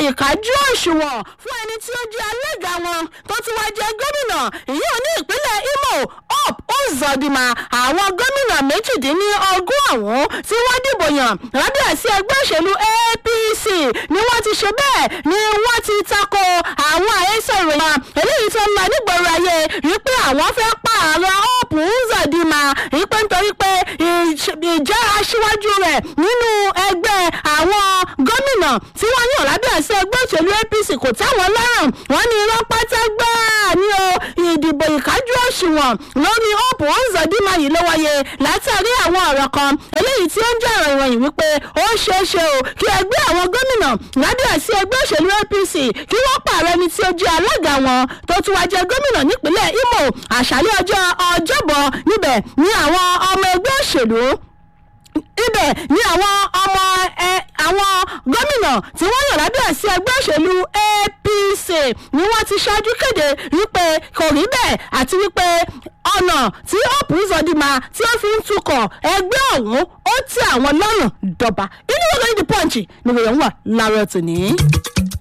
ìkájú òṣùwọ̀n fún ẹni tí ó jẹ́ alága wọn tó tún wá jẹ́ gómìnà ìyẹn ní ìpínlẹ̀ imo up uzodinma àwọn gómìnà méjìdínlógún ọ̀hún tí wọ́n dìbò yàn lábẹ́ àsí ẹgbẹ́ òṣèlú apc ni wọ́n ti ṣe bẹ́ẹ̀ ni wọ́n ti tako àwọn àhesọ ìròyìn eléyìí tó ń lọ nígboro ayé wípé àwọn fẹ́ pààrọ̀ up uzodinma wípé nítorí pé ìjẹ́ aṣíwájú rẹ̀ nínú ẹgbẹ́ àwọn gómìnà tí wọ́n yàn lábẹ́ àṣẹ ẹgbẹ́ òṣèlú apc kò táwọn lọ́rùn wọ́n ní irọ́ pátá gbáà ní o ìdìbò ìkájú òṣùwọ̀n lórí hope onzodima yìí ló wáyé látàrí àwọn ọ̀rọ̀ kan eléyìí tí ó ń jẹ́ ọ̀rọ̀ ìròyìn wípé ó ṣeé ṣe o kí ẹgbẹ́ àwọn gómìnà lábẹ́ àṣẹ ẹgbẹ́ òṣèlú apc kí wọ́n pààrọ̀ ẹni tí ó jẹ́ alága wọn tó tún wá jẹ́ gómìnà nípínlẹ̀ imo àṣálẹ́ ọjọ́ ọjọ́bọ̀ níbẹ̀ ní àwọn ọmọ ẹgbẹ́ òṣèlú ibẹ̀ ni àwọn ọmọ ẹ àwọn gómìnà tí wọ́n yàn lábẹ́ àsí ẹgbẹ́ òṣèlú apc ni wọ́n ti ṣáájú kéde wípé kò rí bẹ́ẹ̀ àti wípé ọ̀nà tí hope uzodinma tí ó fi ń tukọ̀ ẹgbẹ́ ọ̀hún ó tẹ àwọn lọ́rùn dọ̀bà inú ìròyìn the punch ni ìròyìn wà láàárọ̀ tòní.